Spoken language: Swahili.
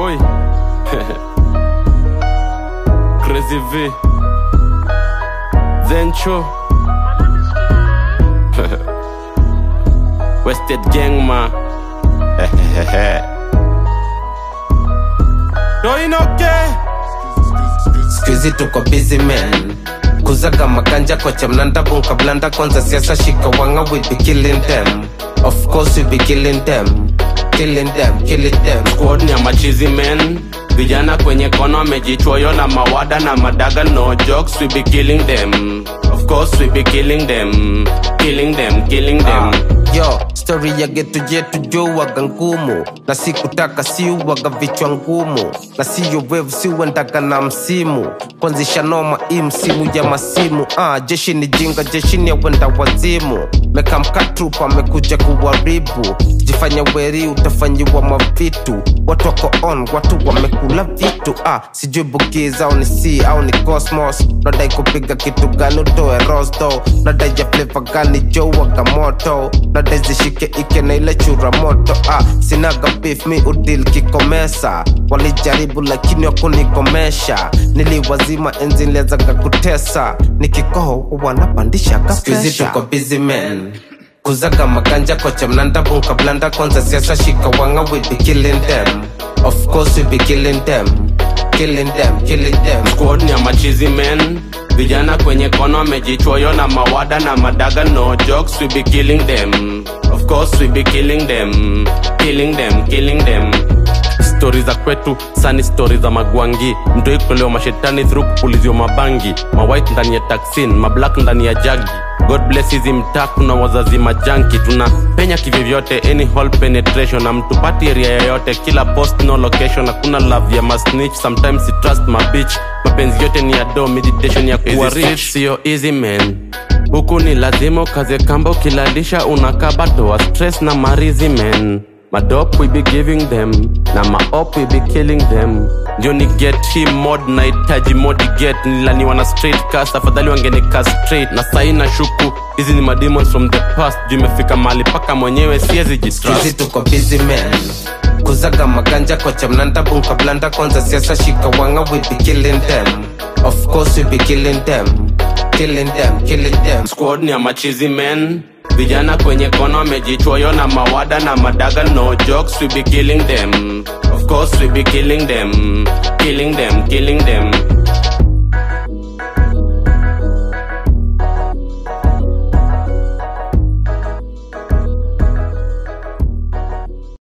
boy Crazy V Zencho Wasted Gang ma Doinoke skuizi tuko busy man kuzaga makanja kocha mnanda bunka blanda kwanza siasa shika wanga we be killing them of course we be killing them killing them killing them Squad ni ya machizi men Vijana kwenye kono wamejichoyo na mawada na madaga no jokes we be killing them Of course we be killing them Killing them, killing them yo stori ya getu jetu jo waga ngumu na sikutaka si waga vichwa ngumu na siyo wevu siuendaga na msimu kwanzisha noma hii msimu ya masimu ah, jeshi ni jinga jeshi ni awenda wazimu mekamkatrupa amekuja kuwaribu jifanya weri utafanyiwa mavitu watu wako on watu wamekula vitu ah, sijui bukiza au ni c au ni cosmos nadai kupiga kitu gani utoe rosto nadai ya fleva gani jo waga moto nadai zishike ike na ile chura moto ah, sinaga beef mi udil kikomesa walijaribu lakini wakunikomesha niliwazima enzi nilianzaga kutesa nikikoho wanapandisha Squeezy tuko busy man kuzaga maganja kocha mnanda bunka blanda kwanza siasa shika wanga we be killing them of course we be killing them killing them killing them Squad ni ya machizi men Vijana kwenye kono wamejichoyo na mawada na madaga no jokes we be killing them Of course we be killing them Killing them, killing them stori za kwetu sani stori za magwangi mtoi kutolewa mashetani through kupulizio mabangi mawhite ndani ya taksin mablack ndani ya jagi god bless hizi mtaa kuna wazazi majanki tuna penya kivyovyote any hall penetration na mtupati area yoyote kila post no location hakuna love ya masnitch sometimes you trust my bitch mapenzi yote ni ya do meditation ya kuwa rich sio easy man huku ni lazima ukaze kamba ukilalisha unakaba toa stress na marizi men madop we be giving them na maop we be killing them ndio ni get hii mod nahitaji modi get nilaniwa na straight cast afadhali wangenika straight na sai na shuku hizi ni mademons from the past juu imefika mahali paka mwenyewe siezi Squeezy jitrust tuko busy man kuzaga maganja kocha mnanda bunka blanda kwanza siasa shika wanga we be killing them of course we be killing them killing them killing them squad ni ya machizi men vijana kwenye kono wamejichoyo na mawada na madaga no jokes we be killing them of course we be killing them killing them killing them